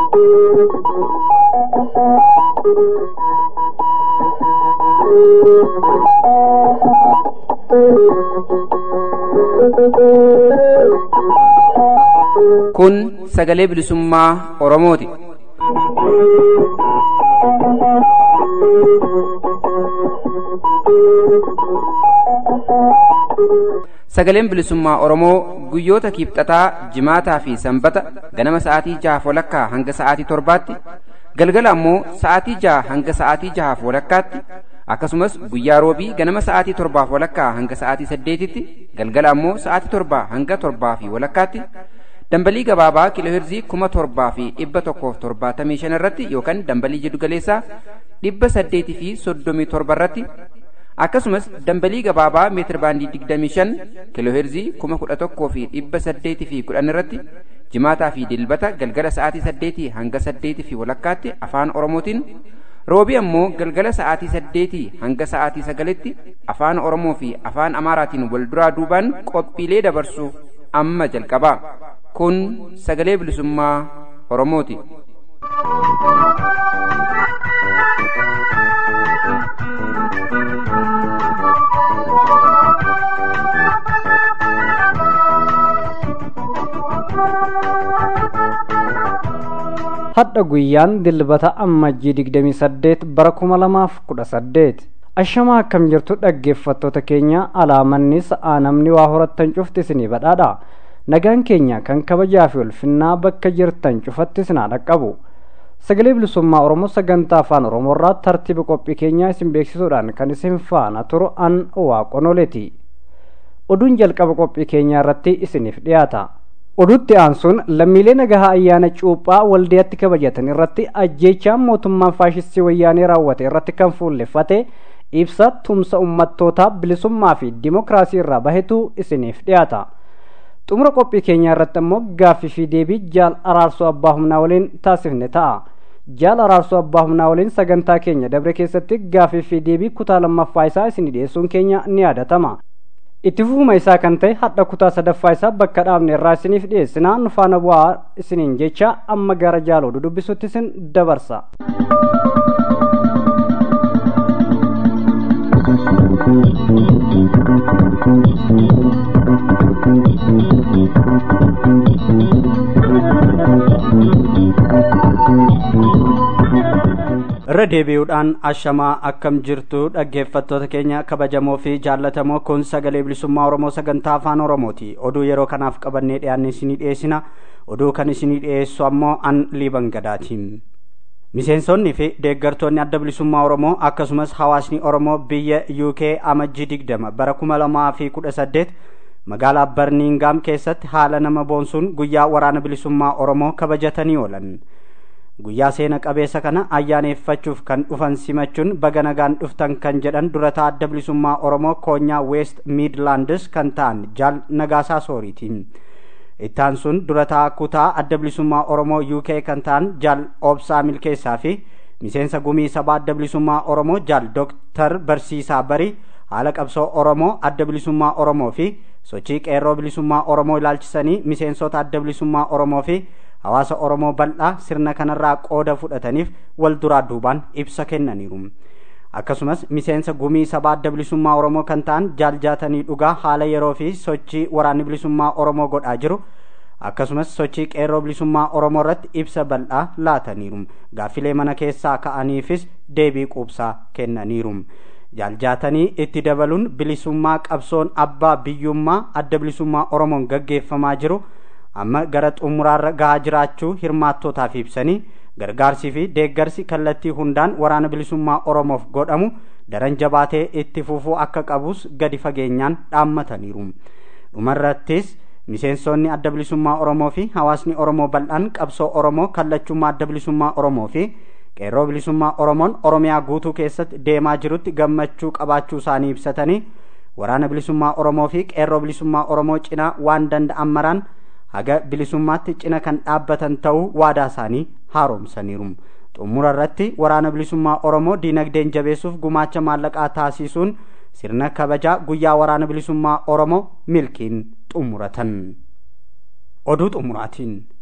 Kun sagalee bilisummaa Oromooti. Sagaleen bilisummaa Oromoo guyyoota kiibxataa, jimaataa fi sanbata ganama sa'aatii jahaaf walakkaa hanga sa'aatii torbaatti, galgala ammoo sa'aatii jaha hanga sa'aatii jahaaf walakkaatti, akkasumas guyyaa roobii ganama sa'aatii torbaaf walakkaa hanga sa'aatii saddeetitti, galgala ammoo sa'aatii torbaa hanga torbaa fi walakkaatti, dambalii gabaabaa kiilooheerzii kuma torbaa fi dhibba tokkoof torbaatamii shan irratti yookaan dambalii jiddugaleessaa dhibba saddeetii fi soddomii torba irratti akkasumas dambalii gabaabaa meetir baandii digdamii shan kiilooheerzii kuma kudha tokkoo fi dhibba saddeetii fi kudhan irratti jimaataa fi dilbata galgala sa'aatii saddeetii hanga saddeetii fi walakkaatti afaan oromootiin roobii ammoo galgala sa'aatii saddeetii hanga sa'aatii sagalitti afaan oromoo fi afaan amaaraatiin wal duraa duubaan qophiilee dabarsu amma jalqabaa kun sagalee bilisummaa oromooti. hadha guyyaan dilbata ammajjii digdamii saddeet bara kuma lamaaf kudha saddeet ashamaa akkam jirtu dhaggeeffattoota keenya alaamanni sa'aa namni waa horattan cufti isinii badhaadha nagaan keenya kan kabajaa fi ulfinnaa bakka jirtan cufatti isinaa dhaqqabu sagalee bilisummaa oromoo sagantaa afaan oromoorraa tartiiba qophii keenyaa isin beeksisuudhaan kan isin faana turu an waaqonoleeti oduun jalqaba qophii keenyaa irratti isiniif dhiyaata oduutti aansuun lammiilee nagahaa ayyaana cuuphaa waldiyaatti kabajatan irratti ajjeechaan mootummaan faashistii wayyaanee raawwate irratti kan fuulleffate ibsa tumsa ummattootaa bilisummaa fi dimokiraasii irraa bahetu isiniif dhiyaata xumura qophii keenyaa irratti ammoo gaaffii fi deebii jaal araarsoo abbaa humnaa waliin taasifne ta'a jaal araarsoo abbaa humnaa waliin sagantaa keenya dabre keessatti gaaffii fi deebii kutaa lammaffaa isaa isin dhiyeessuun keenya ni yaadatama itti fufuma isaa kan ta'e hadha kutaa sadaffaa isaa bakka dhaabne irraa isiniif dhiyeessinaa nu faana bu'aa isiniin jecha amma gara jaaloo dudubbisutti isin dabarsa. irra deebi'uudhaan ashamaa akkam jirtu dhaggeeffattoota keenya kabajamoo fi jaallatamoo kun sagalee bilisummaa oromoo sagantaa afaan oromooti oduu yeroo kanaaf qabannee dhiyaanne isinii dhiyeessina oduu kan isinii dhiyeessu ammoo an liiban gadaati miseensonni fi deeggartoonni adda bilisummaa oromoo akkasumas hawaasni oromoo biyya uk amajjii digdama bara kuma lamaa fi kudha saddeet magaalaa barniingaam keessatti haala nama boonsuun guyyaa waraana bilisummaa oromoo kabajatanii oolan guyyaa seena qabeessa kana ayyaaneeffachuuf kan dhufan simachuun baga nagaan dhuftan kan jedhan durataa adda bilisummaa oromoo koonyaa weest miidlaandis kan ta'an jaal nagaasaa sooriiti ittaan sun durataa kutaa adda bilisummaa oromoo uk kan ta'an jaal obsaa milkeessaa fi miseensa gumii sabaa adda bilisummaa oromoo jaal dooktar barsiisaa barii haala qabsoo oromoo adda bilisummaa oromoo fi sochii qeerroo bilisummaa oromoo ilaalchisanii miseensota adda bilisummaa oromoo fi hawaasa oromoo bal'aa sirna kanarraa qooda fudhataniif wal duraa duubaan ibsa kennaniiru akkasumas miseensa gumii sabaa adda bilisummaa oromoo kan ta'an jaaljaatanii dhugaa haala yeroo fi sochii waraanni bilisummaa oromoo godhaa jiru akkasumas sochii qeerroo bilisummaa oromoo irratti ibsa bal'aa laataniiru gaaffilee mana keessaa ka'aniifis deebii quubsaa kennaniiru jaaljaatanii itti dabaluun bilisummaa qabsoon abbaa biyyummaa adda bilisummaa oromoon gaggeeffamaa jiru amma gara xumuraarra gahaa jiraachuu hirmaattootaaf ibsanii gargaarsii fi deeggarsi kallattii hundaan waraana bilisummaa oromoof godhamu daran jabaatee itti fufuu akka qabus gadi fageenyaan dhaammataniiru dhumarrattis miseensonni adda bilisummaa oromoo fi hawaasni oromoo bal'aan qabsoo oromoo kallachummaa adda bilisummaa oromoo fi qeerroo bilisummaa oromoon oromiyaa guutuu keessatti deemaa jirutti gammachuu qabaachuu isaanii ibsatanii waraana bilisummaa oromoo fi qeerroo bilisummaa oromoo cinaa waan danda'an maraan haga bilisummaatti cina kan dhaabbatan ta'uu waadaa isaanii haaromsaniiru xumura irratti waraana bilisummaa oromoo diinagdeen jabeessuuf gumaacha maallaqaa taasisuun sirna kabajaa guyyaa waraana bilisummaa oromoo milkiin xumuratan oduu xumuraatiin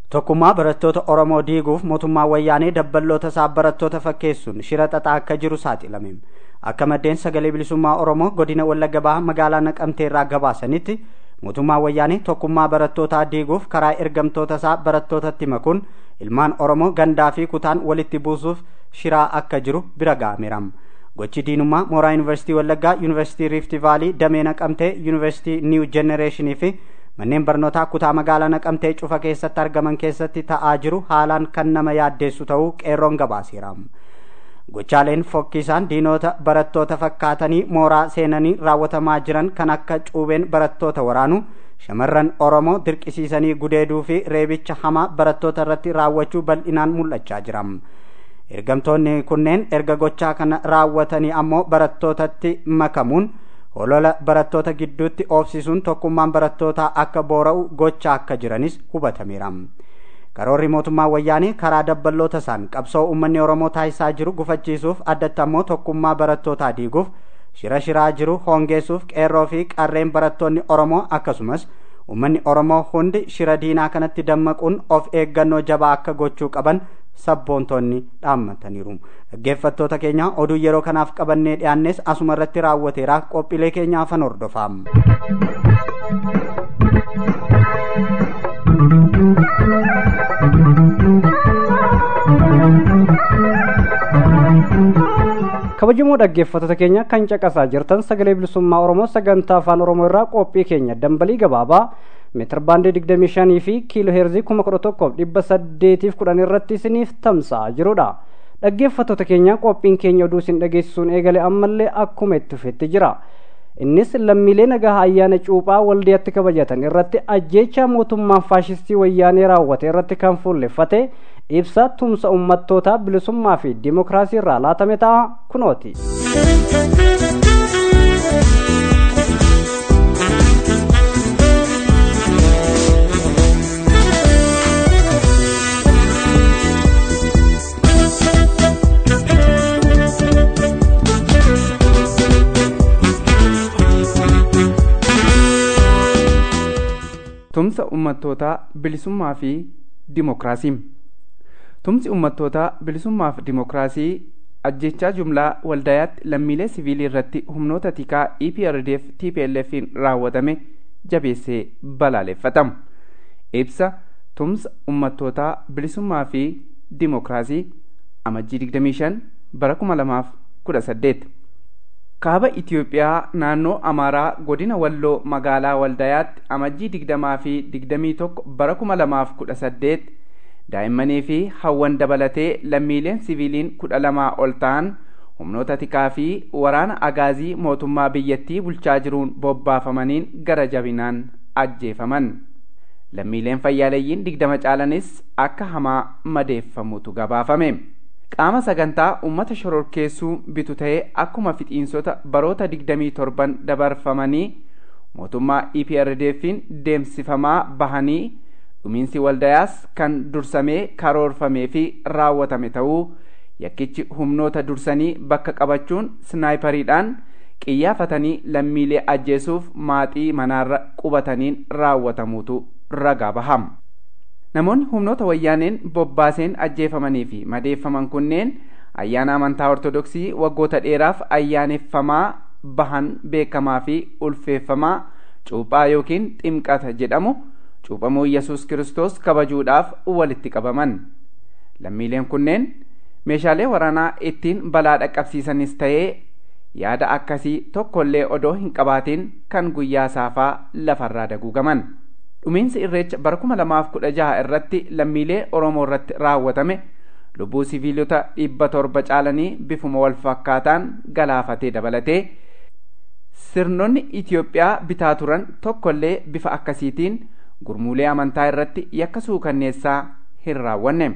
tokkummaa barattoota oromoo diiguuf mootummaa wayyaanee dabballoota isaa barattoota fakkeessuun shira xaxaa akka jiru saaxilame akka maddeen sagalee bilisummaa oromoo godina wallagga bahaa magaalaa naqamtee irraa gabaasanitti mootummaa wayyaanee tokkummaa barattootaa diiguuf karaa ergamtoota isaa barattootatti makuun ilmaan oromoo gandaa fi kutaan walitti buusuuf shiraa akka jiru bira ga'ameera gochi diinummaa mooraa yuunivarsiitii wallaggaa yuunivarsiitii riifti vaalii damee naqamtee yuunivarsiitii niiw jenereeshinii fi manneen barnootaa kutaa magaalaa naqamtee cufa keessatti argaman keessatti ta'aa jiru haalaan kan nama yaaddeessu ta'uu qeerroon gabaaseera gochaaleen fokkisaan diinota barattoota fakkaatanii mooraa seenanii raawwatamaa jiran kan akka cuubeen barattoota waraanu shamarran oromoo dirqisiisanii gudeeduu fi reebicha hamaa barattoota irratti raawwachuu bal'inaan mul'achaa jira ergamtoonni kunneen erga gochaa kana raawwatanii ammoo barattootatti makamuun holola barattoota gidduutti oofsisuun tokkummaan barattootaa akka boora'u gochaa akka jiranis hubatameera karoorri mootummaa wayyaanee karaa dabballoota isaan qabsoo uummanni oromoo taasisaa jiru gufachiisuuf addatti ammoo tokkummaa barattootaa diiguuf shira shiraa jiru hongeessuuf qeerroo fi qarreen barattoonni oromoo akkasumas uummanni oromoo hundi shira diinaa kanatti dammaquun of eeggannoo jabaa akka gochuu qaban sabboontonni dhaammataniiru dhaggeeffattoota keenya oduu yeroo kanaaf qabannee dhiyaannes asuma irratti raawwateera qophiilee keenya afan hordofaa kabajamoo dhaggeeffattoota keenya kan caqasaa jirtan sagalee bilisummaa oromoo sagantaa afaan oromoo irraa qophii keenya dambalii gabaabaa meetir baandii digdamii shanii fi kiiloo heerzii kuma kudha tokkoof dhibba saddeetiif kudhan irratti isiniif tamsa'aa jirudha dhaggeeffattoota keenya qophiin keenya oduu isin dhageessisuun eegale ammallee akkuma itti fufetti jira innis lammiilee nagaa ayyaana cuuphaa waldiyaatti kabajatan irratti ajjeechaa mootummaan faashistii wayyaanee raawwate irratti kan fuulleffate ibsa tumsa ummattootaa bilisummaa fi dimokiraasii irraa laatame ta'a kunooti. tumsa ummattootaa bilisummaa fi dimokiraasii tumsi ummattootaa bilisummaa fi dimokiraasii ajjechaa jumlaa waldayaatti lammiilee siviilii irratti humnoota tikaa eprdf tplfin raawwatame jabeessee balaaleffatamu ibsa tumsa ummattootaa bilisummaa fi dimokiraasii amajjii 25 bara 2018 kaaba itiyoophiyaa naannoo amaaraa godina walloo magaalaa waldayaatti amajjii digdamaa fi digdamii tokko bara kuma lamaaf kudha saddeet daa'immanii fi hawwan dabalatee lammiileen siviiliin kudha lamaa ol ta'an humnoota tikaa fi waraana agaazii mootummaa biyyattii bulchaa jiruun bobbaafamaniin gara jabinaan ajjeefaman lammiileen fayyaaleeyyiin digdama caalanis akka hamaa madeeffamutu gabaafame. qaama sagantaa ummata shororkeessuu bitu ta'ee akkuma fixiinsota baroota digdamii torban dabarfamanii mootummaa eprdfin deemsifamaa bahanii dhumiinsi waldayaas kan dursamee karoorfamee fi raawwatame ta'uu yakkichi humnoota dursanii bakka qabachuun snaayipariidhaan qiyyaafatanii lammiilee ajjeesuuf maaxii manaarra qubataniin raawwatamuutu ragaa bahama. namoonni humnoota wayyaaneen bobbaaseen ajjeefamanii fi madeeffaman kunneen ayyaana amantaa ortodoksii waggoota dheeraaf ayyaaneffamaa bahan beekamaa fi ulfeeffamaa cuuphaa yookiin ximqata jedhamu cuuphamuu yesus kiristoos kabajuudhaaf walitti qabaman lammiileen kunneen meeshaalee waraanaa ittiin balaa dhaqqabsiisanis ta'ee yaada akkasii tokkollee odoo hin qabaatin kan guyyaa saafaa lafarraa daguugaman. dhumiinsi irreecha bara kuma lamaaf kudha jaha irratti lammiilee oromoo irratti raawwatame lubbuu siviilota dhibba torba caalanii bifuma wal fakkaataan galaafatee dabalatee sirnonni itiyoophiyaa bitaa turan tokkollee bifa akkasiitiin gurmuulee amantaa irratti yakka suukanneessaa hin raawwanne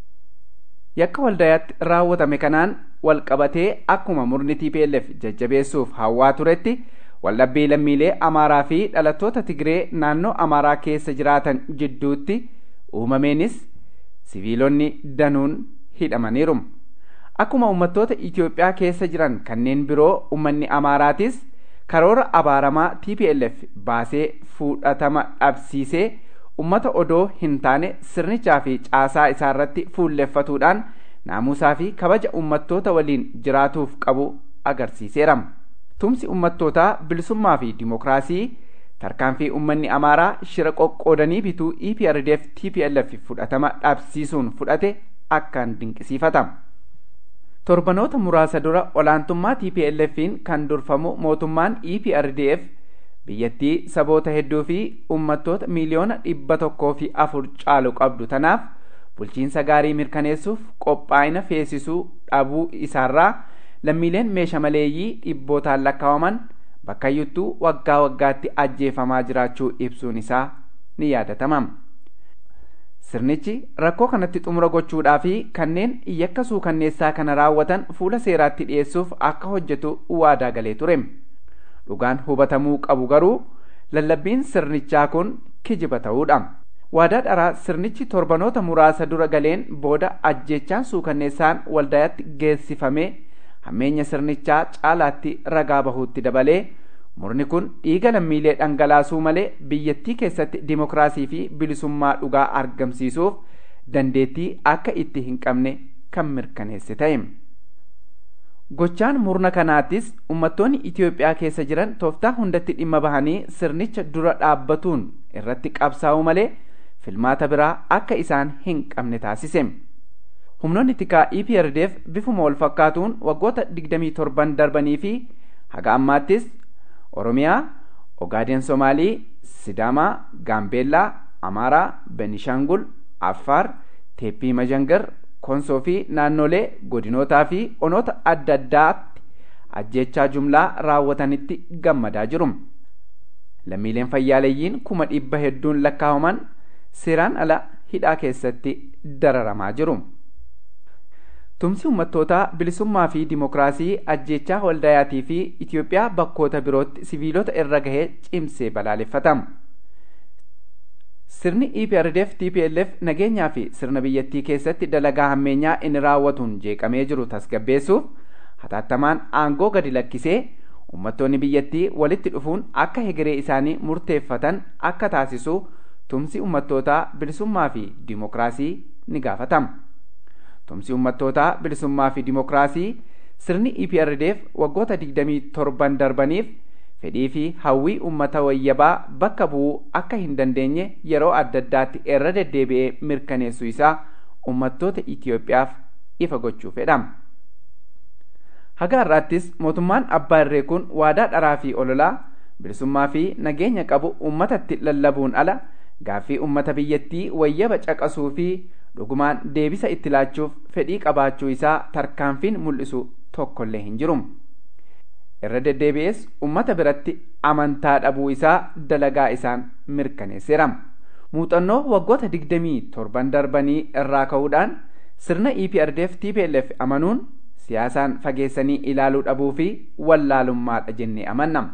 yakka waldayaatti raawwatame kanaan wal qabatee akkuma murni tplf jajjabeessuuf hawwaa turetti waldhabbii lammiilee amaaraa fi dhalattoota tigree naannoo amaaraa keessa jiraatan jidduutti uumameenis siviilonni danuun hidhamaniiru akkuma uummattoota itiyoophiyaa keessa jiran kanneen biroo uummanni amaaraatis karoora abaaramaa tplf baasee fudhatama dhabsiisee ummata odoo hin taane sirnichaa fi caasaa isaa irratti fuulleffatuudhaan naamusaa fi kabaja ummattoota waliin jiraatuuf qabu agarsiiseera. Tumsi ummattootaa bilisummaa fi dimokiraasii tarkaanfii ummanni amaaraa shira qoqqoodanii bituu EPRDF TPLF fudhatama dhabsiisuun fudhate akkaan dinqisiifatama. Torbanoota muraasa dura olaantummaa TPLFiin kan durfamu mootummaan EPRDF biyyattii saboota hedduu fi ummattoota miiliyoona dhibba tokkoo fi afur caalu qabdu tanaaf bulchiinsa gaarii mirkaneessuuf qophaa'ina feesisuu dhabuu isaarraa lammiileen meeshaa maleeyyii dhibbootaan lakkaa'aman bakkayyuttuu waggaa waggaatti ajjeefamaa jiraachuu ibsuun isaa ni yaadatama. Sirnichi rakkoo kanatti xumura gochuudhaa fi kanneen yakka suukanneessaa kana raawwatan fuula seeraatti dhiyeessuuf akka hojjetu waadaa galee ture. Dhugaan hubatamuu qabu garuu lallabbiin sirnichaa kun kijiba ta'uudha. Waadaa dharaa sirnichi torbanoota muraasa dura galeen booda ajjechaan suukanneessaan waldayaatti geessifamee hammeenya sirnichaa caalaatti ragaa bahuutti dabalee murni kun dhiiga lammiilee dhangalaasuu malee biyyattii keessatti dimokiraasii fi bilisummaa dhugaa argamsiisuuf dandeettii akka itti hin qabne kan mirkaneesse ta'e. Gochaan murna kanaattis uummattoonni Itoophiyaa keessa jiran tooftaa hundatti dhimma bahanii sirnicha dura dhaabbatuun irratti qabsaa'uu malee filmaata biraa akka isaan hin qabne taasise. Humnoonni tikaa EPRDF bifuma wal fakkaatuun waggoota 27 darbanii fi haga ammaattis Oromiyaa, Ogaaden Somaalii, Sidaamaa, Gaambeellaa, Amaaraa, Benishangul, Affaar, Teeppii Majangar, Konsoo fi naannolee godinootaa fi onoota adda addaatti ajjechaa jumlaa raawwatanitti gammadaa jiru. Lammiileen fayyaaleeyyiin kuma dhibba hedduun lakkaa'aman seeraan ala hidhaa keessatti dararamaa jiru. Tumsi uummattootaa bilisummaa fi dimokiraasii ajjechaa waldayaatii fi Itoophiyaa bakkoota birootti siviilota irra gahee cimsee balaaleffatama. Sirni EPRDF TPLF nageenyaa fi sirna biyyattii keessatti dalagaa hammeenyaa inni raawwatuun jeeqamee jiru tasgabbeessuuf hatattamaan aangoo gadi lakkisee uummattoonni biyyattii walitti dhufuun akka hegeree isaanii murteeffatan akka taasisu tumsi uummattootaa bilisummaa fi dimokiraasii ni gaafatama. Tumsi uummattootaa bilisummaa fi dimokiraasii sirni EPRDF waggoota 27 darbaniif fedhii fi hawwii uummata wayyabaa bakka bu'uu akka hin dandeenye yeroo adda addaatti irra deddeebi'ee mirkaneessuu isaa uummattoota Itoophiyaaf ifa gochuu fedhama. Haga har'aattis mootummaan abbaa irree kun waadaa dharaa fi ololaa bilisummaa fi nageenya qabu uummatatti lallabuun ala gaaffii uummata biyyattii wayyaba caqasuu fi dhugumaan deebisa itti laachuuf fedhii qabaachuu isaa tarkaanfiin mul'isu tokkollee hin jiru. Irra deddeebi'ees uummata biratti amantaa dhabuu isaa dalagaa isaan mirkaneesseera. Muuxannoo waggoota digdamii torban darbanii irraa ka'uudhaan sirna EPRDF TPLF amanuun siyaasaan fageessanii ilaaluu dhabuu fi wallaalummaadha jennee amanna.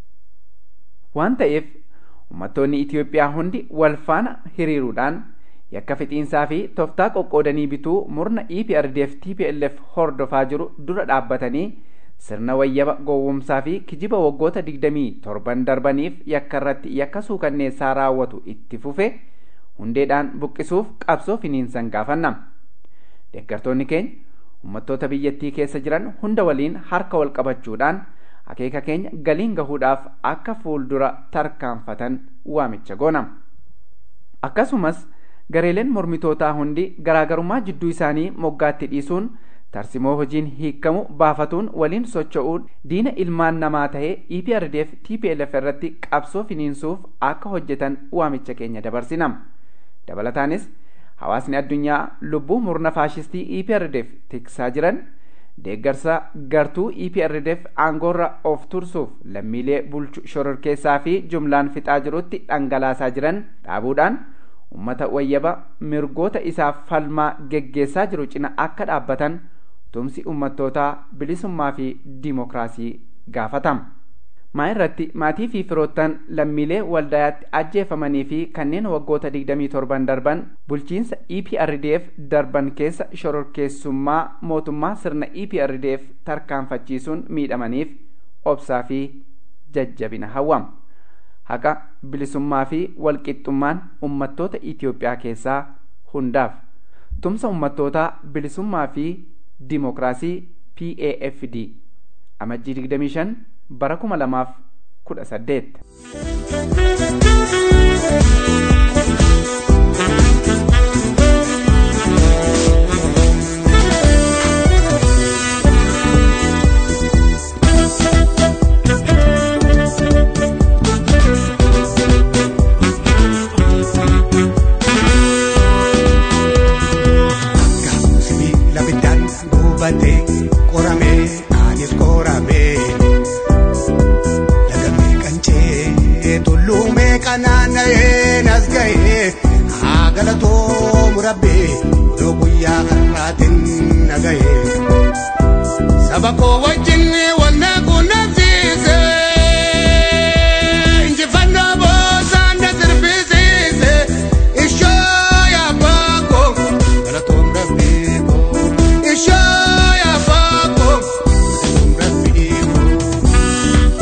Waan ta'eef uummattoonni Itoophiyaa hundi wal faana hiriiruudhaan yakka fixiinsaa fi tooftaa qoqqoodanii bituu murna EPRDF TPLF hordofaa jiru dura dhaabbatanii sirna wayyaba gowwomsaa fi kijiba waggoota digdamii torban darbaniif yakka irratti yakka suukanneessaa raawwatu itti fufe hundeedhaan buqqisuuf qabsoo finiinsan gaafanna. Deeggartoonni keenya uummattoota biyyattii keessa jiran hunda waliin harka wal qabachuudhaan akeeka keenya galiin gahuudhaaf akka fuuldura tarkaanfatan waamicha goona. Akkasumas gareeleen mormitootaa hundi garaagarummaa jidduu isaanii moggaatti dhiisuun tarsimoo hojiin hiikamu baafatuun waliin socho'uun diina ilmaan namaa ta'ee EPRDF TPLF irratti qabsoo finiinsuuf akka hojjetan waamicha keenya dabarsina. Dabalataanis hawaasni addunyaa lubbuu murna faashistii EPRDF tiksaa jiran deeggarsa gartuu EPRDF aangoorra of tursuuf lammiilee bulchu shororkeessaa fi jumlaan fixaa jirutti dhangalaasaa jiran dhaabuudhaan ummata wayyaba mirgoota isaaf falmaa geggeessaa jiru cina akka dhaabbatan tumsi ummattootaa bilisummaa fi dimokiraasii gaafatama. Maa irratti maatii fi firoottan lammiilee waldayaatti ajjeefamanii fi kanneen waggoota 27 darban bulchiinsa EPRDF darban keessa shororkeessummaa mootummaa sirna EPRDF tarkaanfachiisuun miidhamaniif obsaa fi jajjabina hawwama. Haqa bilisummaa fi walqixxummaan ummattoota Itoophiyaa keessaa hundaaf tumsa ummattootaa bilisummaa fi dimokiraasii PAFD amajjii 25 bara 2018. Labatee qoramee anis qoramee lagamee qancee tulluumee qanaanna'ee nas ga'ee haa galatoomu rabbee yoo guyyaa har'aatiin na ga'ee saba koo wajjin wal na quunnamsiise injifannoo boosaan na sirbisiise ishoo yaabbaa koo galatoom rabbii koo ishoo yaabbaa koo galatoom rabbii koo.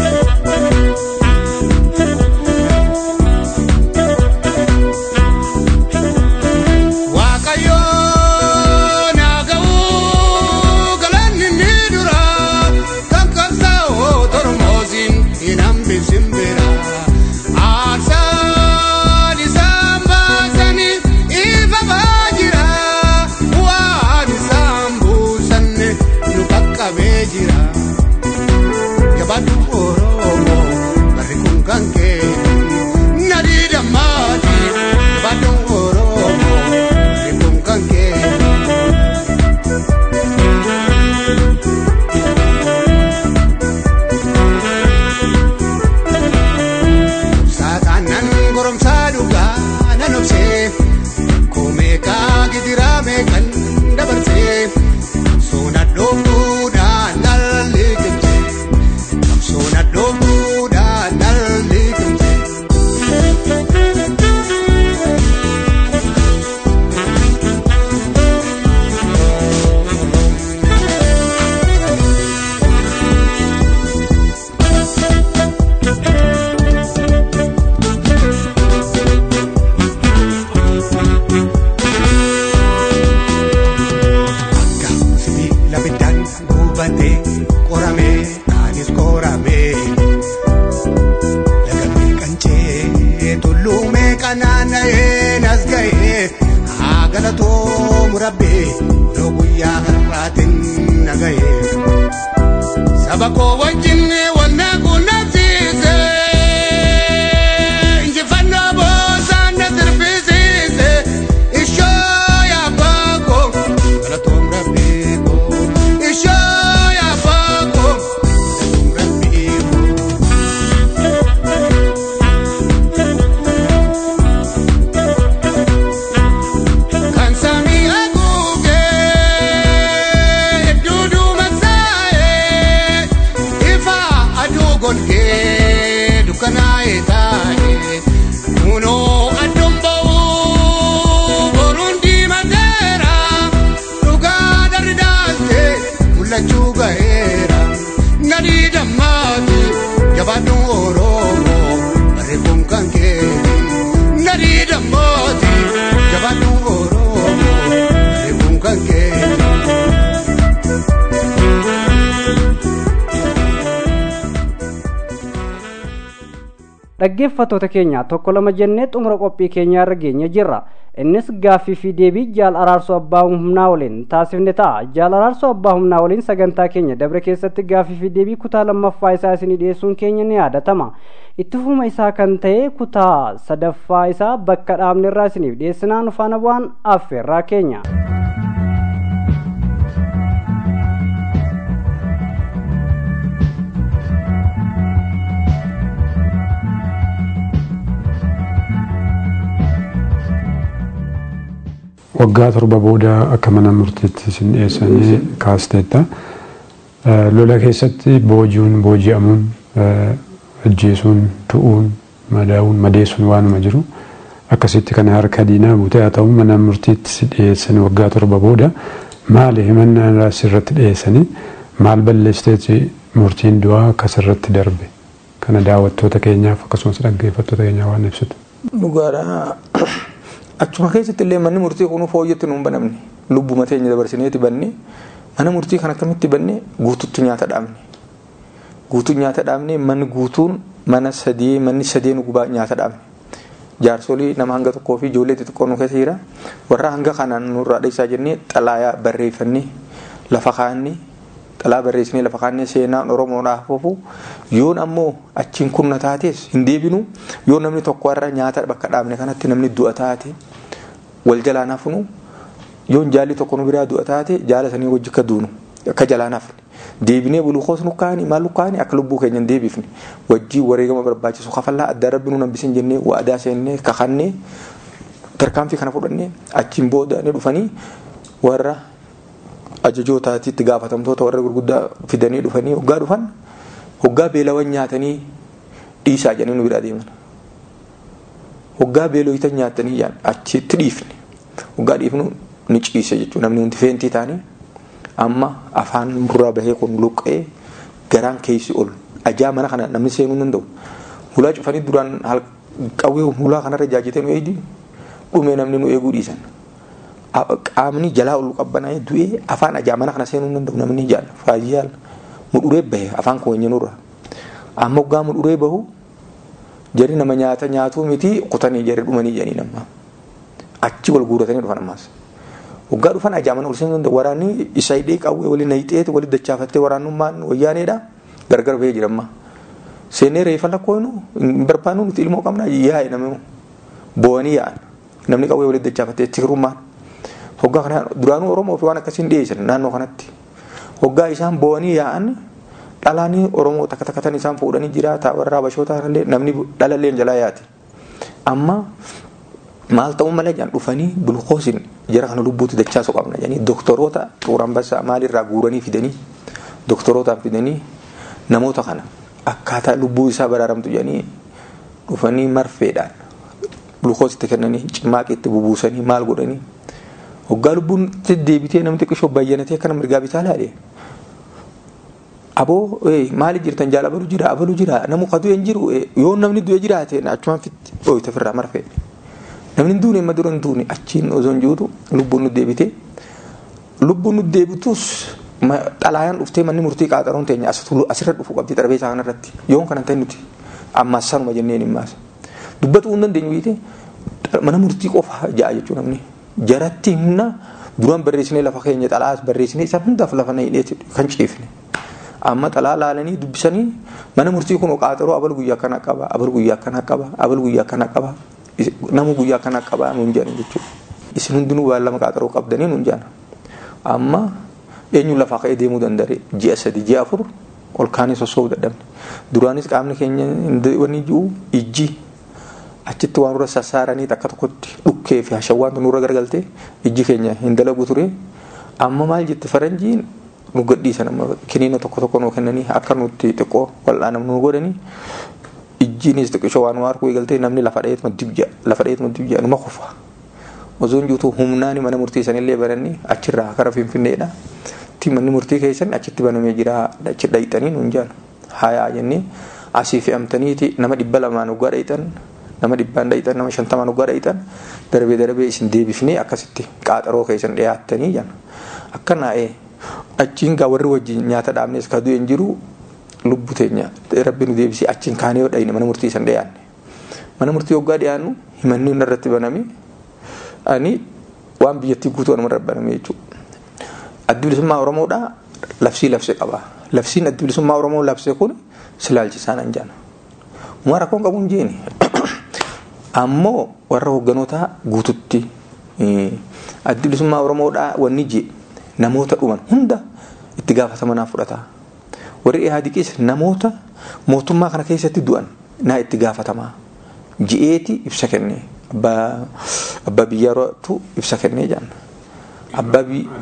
Waaqayyoo naa ga'uu galanni ni dura kan qabsaa'oo tormoosiin hin hambisin bira. Aarsaan isaan baasanii ifamaa jira waan isaan buusanne nu qaqqabee jira. Jabaatu Oromoo barri kun kan kee nadii dammaati. Jabaatu Oromoo barri kun kan kee. Saakaan nan goromsaa dhugaa nan obsee koomeekaa gidiraa meeqan dabarsee soona dhooftuudhaan dhalli qimsee soona dhooftuudhaan dhalli qimsee. Gaafsi labiddaan gubatee qoramee anis qoramee lagamee qancee tulluumee qanaanna'ee nas ga'ee haa galatoomu rabbee yoo guyyaa har'aatiin na ga'ee saba koo wajjin wal na quunnamsiise injifannoo boosaan na sirbisiise ishoo yaabbaa koo galatoom rabbii koo ishoo yaabbaa koo galatoom rabbii koo. Kan samii haguugee duuduma saa'ee ifa aduu golgee dukkanaa'ee taa'ee kunoo adduun ba'uu boruun diimateera dhugaa darri daaltee mul'achuu ga'eera nadii dammaati jabaadhu oromoo barreeffamu kan keeti nadii dammaati jabaadhu oromoo barreeffamu kan keeti. dhaggeeffattoota keenya tokko lama jennee xumura qophii keenyaa irra geenye jirra innis gaaffii fi deebii jaal araarsoo abbaa humnaa waliin taasifne ta'a jaal araarsoo abbaa humnaa waliin sagantaa keenya dabre keessatti gaaffii fi deebii kutaa lammaffaa isaa isinii dhiyeessuun keenya ni yaadatama itti fufuma isaa kan ta'e kutaa sadaffaa isaa bakka dhaabne irraa isiniif dhiyeessinaa nu faana bu'aan affeerraa keenya. waggaa torba booda akka mana murtiitti isin dhiyeessanii kaasteetta. Eh, Lola keessatti booji'uun booji'amuun eh, ajjeesuun tu'uun madaa'uun madeessuun waanuma jiru akkasitti kana harka diinaa buutee haa ta'u mana murtiitti si dhiyeessanii waggaa torba booda maali himannaa sirratti dhiyeessanii maal balleessiteeti murtiin du'aa akka sirratti darbe kana daawwattoota keenyaaf akkasumas dhaggeeffattoota keenyaaf waan ibsitu. Dhugaadha. Achuma keessatti illee manni murtii kun fooyyatti nuun banamne lubbuma teenya dabarsineeti banne mana murtii kan akkamitti banne guututti nyaata dhaabne. Guutuu nyaata dhaabne manni guutuun mana sadii manni sadeen gubaa nyaata dhaabne. Jaarsolii nama hanga tokkoo fi ijoollee xixiqqoo nu keessa jira. Warra hanga kanaan nurraa dhiisaa jennee xalaayaa barreeffannee lafa kaannee xalaa barreessinee lafa kaannee seenaan Oromoodhaaf oofu yoon ammoo achiin kunna taates hin deebinu yoo namni tokko irra nyaata bakka dhaabne kanatti namni du'a taate wal jalaan hafnu yoon jaalli tokko nu biraa du'a taate jaala sanii wajji akka duunu akka jalaan hafne deebinee bulukoos nu kaani maal nu kaani akka lubbuu keenya hin deebifne wajjii wareegama barbaachisu kafallaa adda rabbi nu nambisin jennee waadaa seennee kakannee tarkaanfii kana fudhannee achiin booda ni dhufanii warra ajajootaatti itti gaafatamtoota warra gurguddaa fidanii dhufanii hoggaa dhufan hoggaa beelawan nyaatanii dhiisaa jedhanii nu biraa deeman. Hoggaa beeloyitan nyaatanii jaan achitti dhiifne hoggaa dhiifnu ni ciise jechuudha namni hundi feentii taanii amma afaan burraa bahee kun luqqee garaan keessi ol ajaa mana kana namni seenuu danda'u. Hulaa cufanii duraan qawwee hulaa kanarra jaajatee nu eegdi dhumee namni nu eeguu dhiisan. qaamni jalaa ol qabbanaa du'ee afaan ajaa mana kana seenuu danda'u namni jaal faayyaal mudhuree bahe afaan keenya nurra amma hoggaa mudhuree bahu jari nama nyaata nyaatuu miti kutanii jari dhumanii jedhanii nama achi wal guuratanii dhufan ammaas hoggaa dhufan ajaa mana ol seenuu danda'u waraanni isa hidhee qawwee waliin nayixeeti waliin dachaafattee waraannummaan wayyaaneedha gargar bahee jira amma seenee reeffa lakkoonu hin barbaannu nuti ilmoo qabna yaa'e namni boo'anii yaa'an namni qawwee waliin dachaafattee tirummaan hoggaa kana duraanuu oromoo fi waan akkasiin dhiyeessan naannoo kanatti hoggaa isaan boo'anii yaa'an dhalaanii oromoo takka takkatan isaan fuudhanii jiraata warra habashoota illee namni dhalallee jalaa yaate amma maal ta'uu malee jaan dhufanii bulkoosin jara kana lubbuutti dachaasu qabna jedhanii doktoroota xuuraan bassaa maalirraa guuranii fidanii doktorootaan fidanii namoota kana akkaataa lubbuu isaa baraaramtu jedhanii dhufanii marfeedhaan bulkoositti kennanii cimaaqiitti bubuusanii maal godhanii hoggaa lubbuun deebitee namni xiqqishoo bayyanatee akkana mirgaa bitaa laadhe. Aboo maali jirtan jaal abaluu jira abaluu jira namu ka du'e hin jiru yoo namni du'e jiraate achumaan fitti dhooyte firraa marfee. Namni duune amma dura hin duune achiin osoo hin jirutu lubbuun nu deebite. Lubbuun nu deebitus xalaayaan dhuftee manni murtii qaaxaroon teenya asirra dhufu qabdi xarabeessaa kanarratti yoon kana ta'e nuti ammaas sanuma jenneen himmaas. Dubbatuu hin dandeenyu biite mana murtii qofa ja'a jechuudha namni. jaratti humna duraan barreessinee lafa keenya xalaas barreessinee isa hundaaf lafa na hidheeti kan ciifne. Amma xalaa laalanii dubbisanii mana murtii kun qaaxaroo abal guyyaa kana qaba abal guyyaa kana qaba abal guyyaa kana qaba namu guyyaa kana qaba nuun jedhan jechuudha. Isin hundinuu waan lama qaaxaroo qabdanii nuun jedhan. Amma eenyu lafaa ka'ee deemuu danda'e ji'a sadi ji'a afur ol kaanii sossoobu dadhabne. Duraanis qaamni keenya wanni jiru ijji achitti waan nurra sassaaranii akka tokkotti dhukkee fi hashawwaantu nurra gargalte ijji keenya hin dalagu ture amma maal jette faranjiin nu gadhiisan amma kiniina tokko tokko nuu kennanii akka nutti xiqqoo wal'aanam nu godhanii ijjiinis xiqqishoo waan nu harkuu eegaltee namni lafa dhayeetuma dibja lafa dhayeetuma dibja numa kufa osoo hin jirutu humnaani mana murtii sanillee bananii achirraa kara finfinneedha ti manni murtii keessan achitti banamee jira achi dhayxanii nuun jaan hayaa jennee asii fe'amtaniiti nama dhibba lamaan waggaa dhayxan nama dhibbaan dhayitan nama shantamaan waggaa dhayitan darbee darbee isin deebifnee akkasitti qaaxaroo keessan dhiyaattanii jan akka naa'ee achiin gaa warri wajjin nyaata dhaabnes ka du'e hin jiru lubbu teenya rabbi nu deebisee achiin kaanee yoo dhayine mana murtii san dhiyaanne mana murtii waggaa dhiyaannu himanni irratti baname ani waan biyyattii guutuu anuma irratti baname jechuudha. Addi bilisummaa Oromoodhaa labsii labse qaba. Labsiin addi bilisummaa Oromoo labse kun silaalchisaan anjaan. Uma rakkoon qabu hin jeeni. ammoo warra hogganootaa guututti addi bilisummaa oromoodhaa wanni jee namoota dhuman hunda itti gaafatamanaaf fudhata warri ihaadiqis namoota mootummaa kana keessatti du'an naa itti gaafatamaa ji'eeti ibsa kenne abbaa biyyaatu ibsa kennee jaan abbaa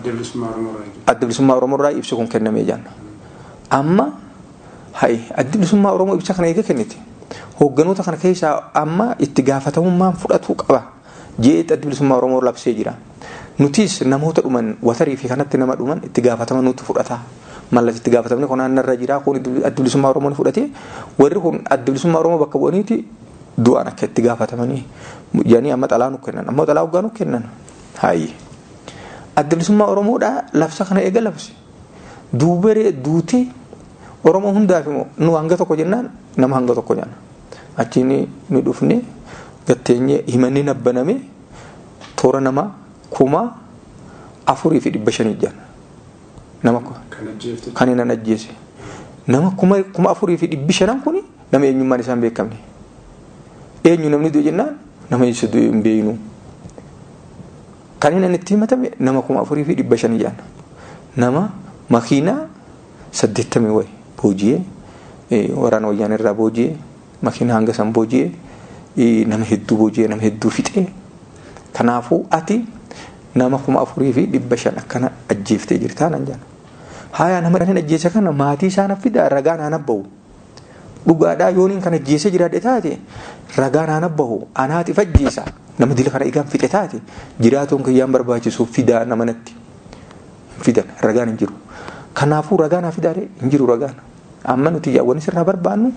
adda bilisummaa oromoorraa ibsi kun kennamee jaan amma ha'i addi bilisummaa oromoo ibsa kana eega kennite hoogganoota kana keessaa amma itti gaafatamummaan fudhatu qaba jeetti addi bilisummaa oromoo labsee jira nutis namoota dhuman watarii fi kanatti nama dhuman itti gaafatama nutti fudhata mallas itti gaafatamni kun naannarra jira kun adda bilisummaa oromoo ni fudhate warri kun adda bilisummaa oromoo bakka bu'aniiti du'aan akka itti gaafatamanii jedhanii amma xalaa nu kennan ammoo xalaa hoggaa nu kennan haayye adda bilisummaa oromoodhaa labsa kana eega labse duuberee duutee oromoo hundaaf immoo nu hanga tokko jennaan nama hanga tokko jenna achiin nu dhufne gatteenye himanni nabbaname toora nama kuma afurii fi dhibba shanii jenna nama kan inni ajjeese nama kuma kuma afurii fi dhibbi shanan kun nama eenyummaan isaan beekamne eenyu namni du'e jennaan nama isa du'e hin beeynu kan inni itti himatame nama kuma afurii fi dhibba shanii jenna nama makiinaa saddeettamii wayi booji'ee waraana wayyaan irraa booji'ee makiinaa hanga san booji'ee nama hedduu booji'ee nama hedduu fixee kanaafuu ati nama kuma afurii fi dhibba shan akkana ajjeeftee jirtaa nan jedhan haya nama dhanin ajjeese kana maatii isaan fida ragaa naan abbahu dhugaadhaa yooniin kan ajjeese jiraadhe taate ragaa naan abbahu anaatiif ajjeesa nama dila kana egaan fixe taate jiraatuun kiyyaan barbaachisuuf fidaa nama natti fidan ragaan hin jiru kanaafuu ragaa naa fidaadhe hin jiru ragaan amma nuti yaawwan sirraa barbaannu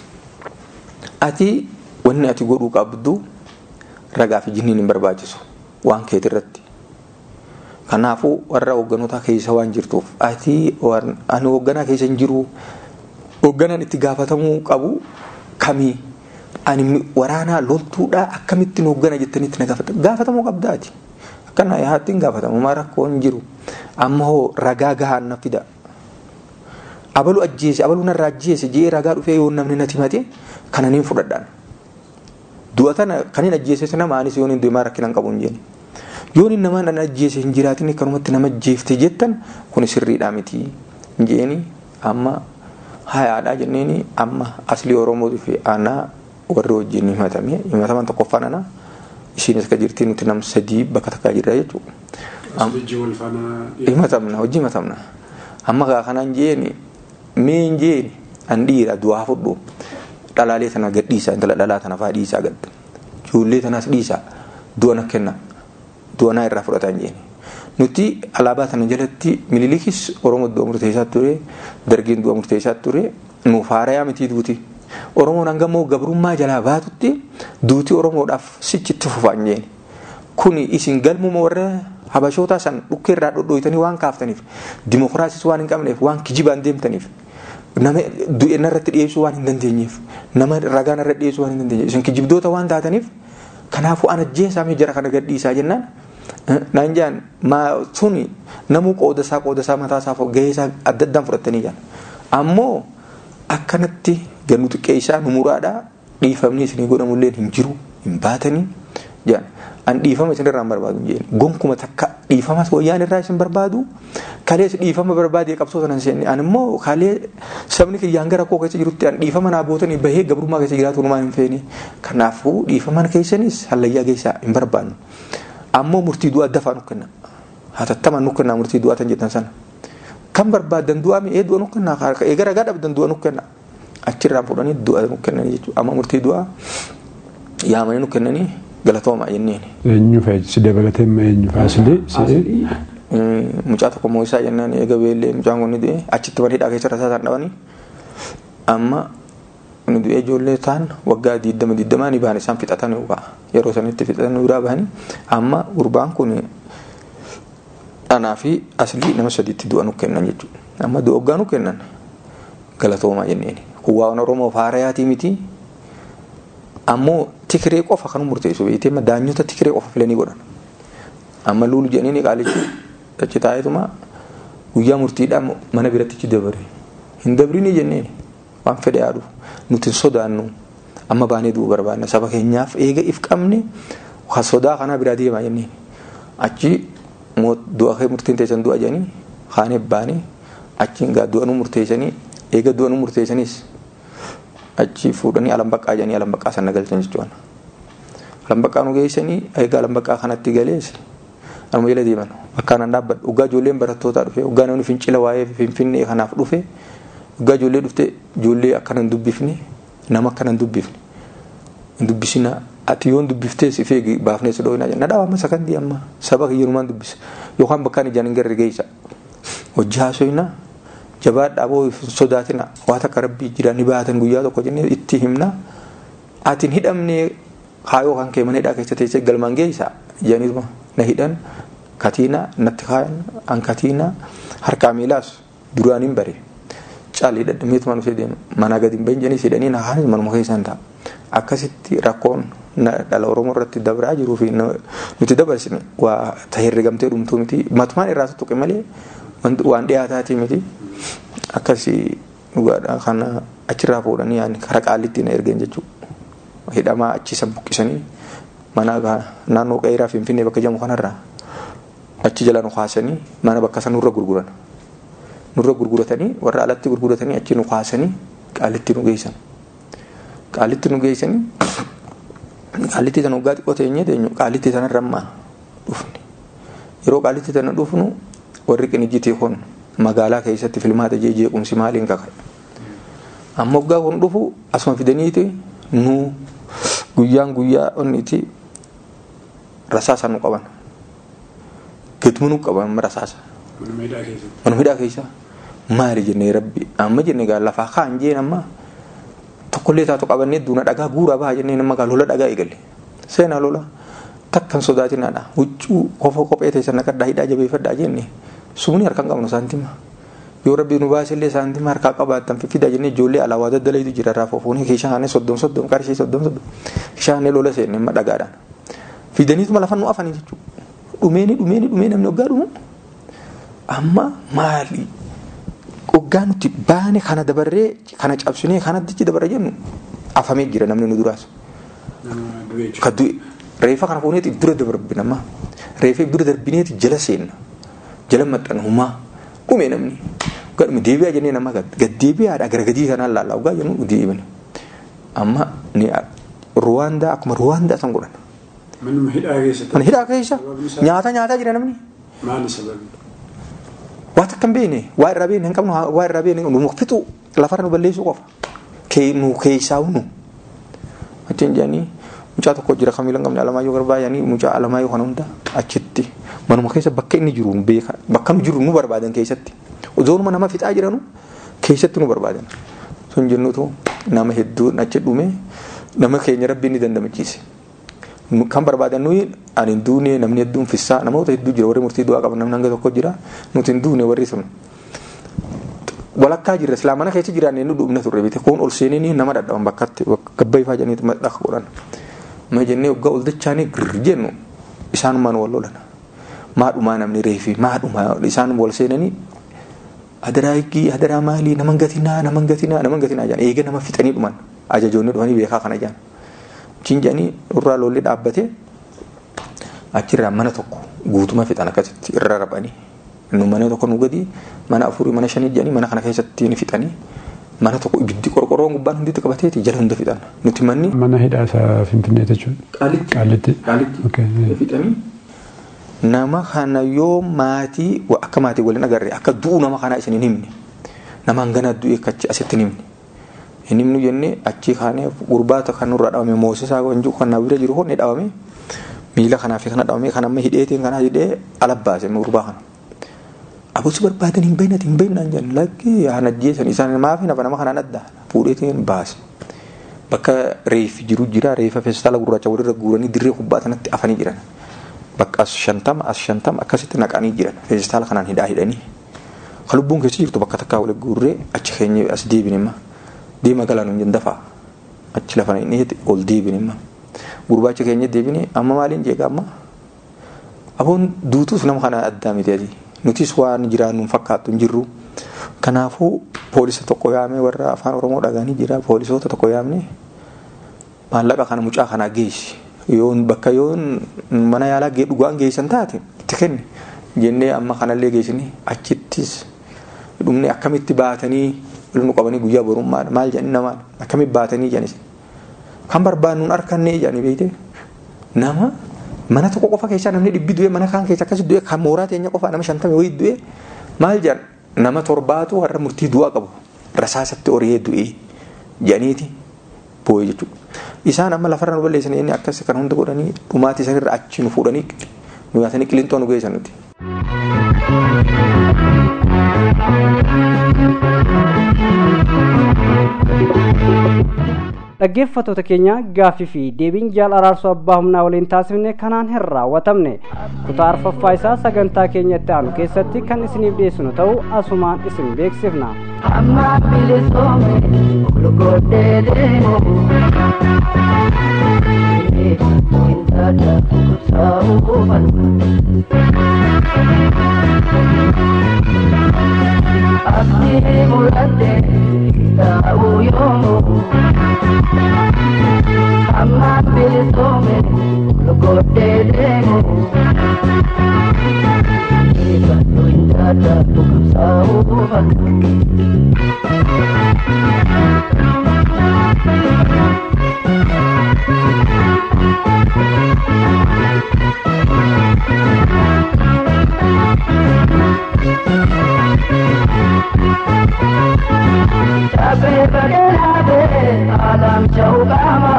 ati wanni ati godhuu qabdu ragaa fi jinniin hin barbaachisu waan keeti irratti kanaafuu warra hoogganotaa keessa waan jirtuuf ati ani hoogganaa keessa hin jiru hoogganaan itti gaafatamuu qabu kamii ani waraanaa loltuudhaa akkamittiin hooggana jettanitti na gaafatamu gaafatamuu qabdaati akkana yaattiin gaafatamu maa rakkoo hin jiru amma hoo ragaa gahaan na fida abalu ajjeese abalu narraa ajjeese jee ragaa dhufee yoo namni nati mate kana niin fudhadhaan du'a tana kan hin ajjeese nama anis yoon hin deemaa rakkinaan qabu hin jeeni yoon hin namaan dhan ajjeese hin jiraatin kanumatti nama ajjeefte jettan kun sirriidhaa miti hin jeeni amma hayaadhaa jenneeni amma aslii oromootii fi aanaa warri wajjin himatame himataman tokkoffaan ana isiin akka jirti nuti nam sadii bakka takkaa jirra jechuudha. himatamna hojii himatamna amma kaa kanaan jeeni mee hin jeeni an dhiira du'aa fudhu dhalaalee tana gad dhiisa intala dhalaa tana faa dhiisaa gad ijoollee tanaas dhiisaa du'a na kenna du'a naa irraa fudhatan jeeni nuti alaabaa tana jalatti mililikis oromoo du'a murteessaa ture dargiin du'a murteessaa ture nuuf haarayaa mitii duuti oromoon hanga immoo gabrummaa jalaa baatutti duuti oromoodhaaf sichitti fufaan jeeni kuni isin galmuma warra habashootaa san dhukkee irraa dhodhooytanii waan kaaftaniif dimokiraasiis waan hin qabneef waan kijibaan deemtaniif nama du'e narratti dhiyeessuu waan hin dandeenyeef nama ragaa narratti dhiyeessuu waan hin dandeenyeef isin kijibdoota waan taataniif kanaafuu an ajjeesaamee jara kana gadhiisaa jennaan naan jaan maa suni namuu qooda isaa qooda isaa mataa isaa gahee isaa adda addaan fudhatanii jaan ammoo akkanatti gannu xiqqee isaa nu muraadhaa dhiifamni isinii godhamullee hin jiru hin baatanii jaan an dhiifama isin irraa hin barbaadu jeen gonkuma takka dhiifama wayyaan irraa isin barbaadu kalees dhiifama barbaadee qabsoota nan seenne an immoo kalee sabni kiyyaan gara koo keessa jirutti an dhiifama naa bootanii bahee gabrummaa keessa jiraatu numaan hin feene kanaafuu dhiifama keessanis hallayyaa keessaa hin barbaannu ammoo murtii du'aa dafaa nu kenna hatattamaan nu kenna murtii du'aa tan jettan sana kan barbaadan du'aa mi'ee du'a nu kenna eegara gaa dhabdan du'a nu kenna achirraan fudhanii du'a nu kennanii jechuudha amma murtii du'aa yaamanii nu kennanii galatoomaa jenneen. Eenyu fa'i si dabalatee ma eenyu faasili si'ee. Mucaa tokko moo'isaa jennaan eega beellee mucaan kun ni du'e achitti maniidhaa keessa rasaa isaan dhabanii amma ni du'e ijoollee ta'an waggaa diddama diddamaa ni bahan isaan fixatan yookaan yeroo sanitti fixatan biraa bahanii amma gurbaan kun dhanaa fi aslii nama sadiitti du'a nu kennan jechuudha. Amma du'a waggaa nu kennan galatoomaa jenneen. Kun waan Oromoo faarayaatii miti. ammoo tikiree qofa kan murteessu beektee daanyota tikiree qofa filanii godhan amma luulu jedhanii qaalichi achi taa'eetuma guyyaa murtiidhaan mana birattichi dabare hin dabrini jenneen waan fedhe yaadu nuti sodaannu amma baanee du'u barbaanna saba keenyaaf eega if qabne sodaa kanaa biraa deemaa jenneen achi du'a kee murtiin teessan du'a jedhanii kaanee baanee achiin gaa du'a nu murteessanii eega du'a nu murteessanis achi fuudhanii alambaqqaa jedhanii alambaqqaa sana galchan jechuudha. Alambaqqaa nu geessanii egaa alambaqqaa kanatti galees anuma jala deeman bakkaan an dhaabbadhu dhugaa ijoolleen barattootaa dhufe dhugaa namni fincila waa'ee finfinnee kanaaf dhufe dhugaa ijoollee dhufte ijoollee akkana hin dubbifne nama akkana hin dubbifne hin dubbisina ati yoon dubbiftee si feegi baafnee si dhooyinaa jenna dhaaba amma sakandii amma saba kiyyanumaan dubbisa yookaan bakkaan ijaan hin garre geessa hojii haasoyinaa jabaadhaa boo sodaatina waa takka rabbii jira ni baatan guyyaa tokko jennee itti himna atiin hidhamnee kaayoo kan kee mana hidhaa keessa teessee galmaan geessa jedhaniituma na hidhan katiina natti kaayan an katiina harkaa miilaas duraan hin bare caalii dhadhameetuma dhufee deema mana gadi hin bahin jedhanii hidhanii na kaanis manuma keessaan ta'a akkasitti rakkoon dhala oromoo irratti dabraa jiruu fi nuti dabarsine waa tahirrigamtee dhumtuu miti matumaan irraa tuttuqe malee waan dhiyaataatii miti akkasii dhugaadha kana achirraa fuudhanii yaani karaa qaalitti na ergeen jechuudha hidhamaa achisa buqqisanii mana naannoo qeeraa finfinnee bakka jamu kanarraa achi jala nu kaasanii mana bakka san nurra gurguran nurra gurguratanii warra alatti gurguratanii achi nu kaasanii qaalitti nu geessan qaalitti nu geessanii qaalitti sana waggaa xiqqoo teenyee teenyu qaalitti sanarra ammaa dhufne yeroo qaalitti sana dhufnu warri qinijjitii kun magaalaa keessatti filmaata jee jeequmsi maaliin kaka amma waggaa kun dhufu asuma fidaniiti nu guyyaan guyyaa onniti rasaasa nu qaban gitmu nu qaban rasaasa manuma hidhaa keessa maali jennee rabbi amma jenne gaa lafaa kaan jeen amma tokkollee taatu qabannee duuna dhagaa guuraa bahaa jennee nama gaa lola dhagaa eegalle seenaa lola takkan sodaatinaadha huccuu kofa kophee teessan naqadhaa hidhaa jabeeffadhaa jenne sumni harkaan qabnu saantima yoo rabbi nu baasillee saantima harkaa qabaattan fifida jennee ijoollee alaawaa daddalaytu jira irraa foofuun keeshaa haane soddom soddom qarshii soddom soddom keeshaa haane lola seenne amma dhagaadhaan fidaniituma lafan nu afanii jechuudha dhumeeni dhumeeni dhumee namni waggaa dhumu amma maali waggaa nuti baane kana dabarree kana cabsinee kana dichi dabarre jennu afamee jira namni nu duraas ka du'e reefa kana fuuneeti dura darbina amma reefa dura darbineeti jala seenna jala maxxana humaa dhume namni gadhuma deebi'aa jennee nama gaddeebi'aadha gara gadii kanaan laallaa waggaa jennu deebine amma ni ruwaandaa akkuma ruwaandaa san godhan. Manuma hidhaa keessatti. Mana hidhaa keessa nyaata nyaataa jira namni. Maali sababi? Waa takka hin beekne waa irraa beekne hin qabnu waa irraa beekne nu fixu lafarra nu balleessuu qofa. Nu keessaa nu. Achiin jedhanii mucaa tokko jira kamiila hin qabne alamaayyoo garbaa jedhanii mucaa alamaayyoo kana hunda achitti manuma keessa bakka inni jiru beeka bakka nu jiru nu barbaadan keessatti ozoonuma nama fixaa jiranu keessatti nu barbaadan. Sun jennutu nama hedduu achi dhume nama keenya rabbi inni dandamachiise. kan barbaadan nuyi ani hin duune namni hedduun fissaa namoota hedduu jira warri murtii du'aa qaban namni hanga tokko jira nuti hin duune warri sun walakkaa jirra silaa mana keessa jiraanne nu dhumna turre bite kun ol seenanii nama dhadhaban bakkatti gabba ifaa jedhanii dhaka godhan ma jennee waggaa ol dachaanii girr jennu isaanumaan wal lolan maadhumaa namni reefi maadhumaa isaan wal seenanii adaraa higgii adaraa maalii naman gatinaa naman gatinaa naman gatinaa jedhan eega nama fixanii dhuman ajajoonni dhufanii beekaa kana jedhan achiin jedhanii irraa lolli dhaabbate achirraa mana tokko guutuma fixan akkasitti irra raphanii nu mana tokko nu gadi mana afurii mana shanii jedhanii mana kana keessatti ni fixanii mana tokko ibiddi qorqorroon gubbaan hunditti qabateeti jala hunda fixan nuti manni. Mana hidhaa isaa Finfinnee jechuudha. Qaalitti. Qaalitti. Qaalitti. Fixanii. Nama kana yoo maatii akka maatii waliin agarre akka du'u nama kanaa isin hin himne nama hangana du'e kachi asitti hin himne. Hin himnu jennee achi kaanee gurbaata kan nurra dhawame moosisaa wanjuu kan na bira jiru honni dhawame miila kanaa fi kana dhawame kan amma hidheetiin kana hidhee ala baase gurbaa kana. Abusi barbaadan hin bahinati hin bahinaan jedhan lakki haan ajjeesan isaan maafi nafa nama kanaan adda fuudheetiin baase. Bakka reefi jiru jira reefa feestaala gurraacha walirra guuranii dirree kubbaa sanatti afanii jiran. Bakka as shantama as shantama akkasitti naqanii jiran feestaala kanaan hidhaa hidhanii. Kan lubbuun keessa jirtu bakka takkaa waliin guurree achi keenya as deebin imma. Deema galaan hin dafaa achi lafa hin dhiyeeti ol deebin imma. Gurbaacha keenya deebine amma maaliin jeeqa amma. Aboon duutuus nama kana addaa miti ati. Nutis waan jiraannu hin fakkaattu hin jirru. Kanaafuu poolisa tokko yaamee warra afaan Oromoo dhagaanii jira poolisoota tokko yaamne maallaqa kana mucaa kanaa geessi. Yoon bakka yoon mana yaalaa dhugaan geessan taate itti kenni jennee amma kanallee geessini achittis dhumne akkamitti baatanii nu qabanii guyyaa borummaadha maal jedhani namaan akkamitti baatanii jedhanis kan barbaannuun harkannee jedhani beekte nama mana tokko qofa keessaa namni dhibbi du'e mana kaan keessa akkas du'e kan mooraa teenya qofa nama shantame wayii du'e maal jedhan nama torbaatu warra murtii du'aa qabu rasaasatti horee du'e jedhaniiti boo'e jechuudha. Isaan amma lafarra nu balleessanii inni akkas kan hunda godhanii dhumaatii sanirra achi nu fuudhanii nu nyaatanii qilintoo nu geessan nuti. dhaggeeffattoota keenya gaaffii fi deebiin jaal araarsoo abbaa humnaa waliin taasifne kanaan hin raawwatamne kutaa arfaffaa isaa sagantaa keenya itti aanu keessatti kan isiniif dhiyeessinu ta'uu asumaan isin beeksifna amma bilisoome olgodhee deemu intada saa'uu abdii muradhe taa'uu yoomu amma bilisoome olgodhee deemu ibaddu intada saa'uu Chape bagelabe alam chaukama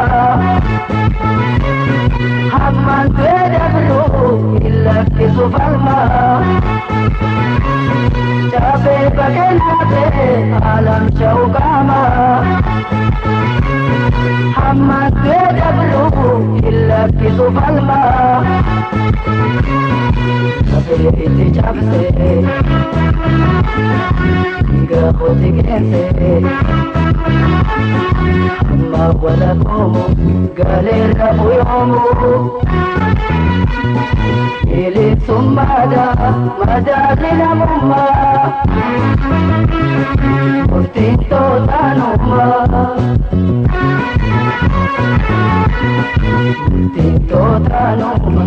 Hamman bedablu illa kisufalma Chape bagelabe alam chaukama Hamman bedablu illa kisufalma Chape iti chapse Tiga khoti kense Amma wala komu galera uyomu Ili summada madalina mumma Murtin totanumma Murtin totanumma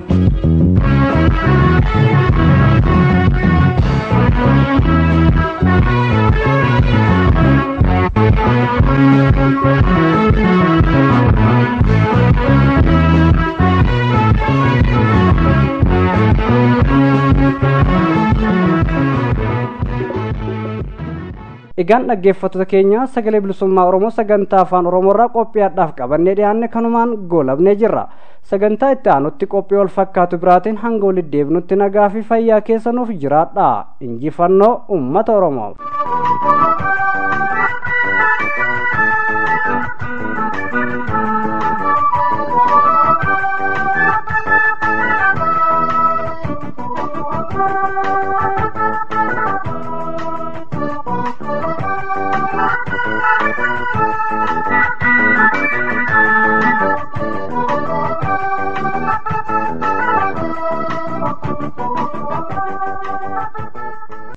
egaan dhaggeeffattoota keenya sagalee bilisummaa oromoo sagantaa afaan oromoorraa qophiyaadhaaf qabannee dhiyaanne kanumaan goolabnee jirra sagantaa itti aanutti qophii wal fakkaatu biraatiin hanga walitti deebinutti nagaa fi fayyaa keessa nuuf jiraadha injifannoo ummata oromoo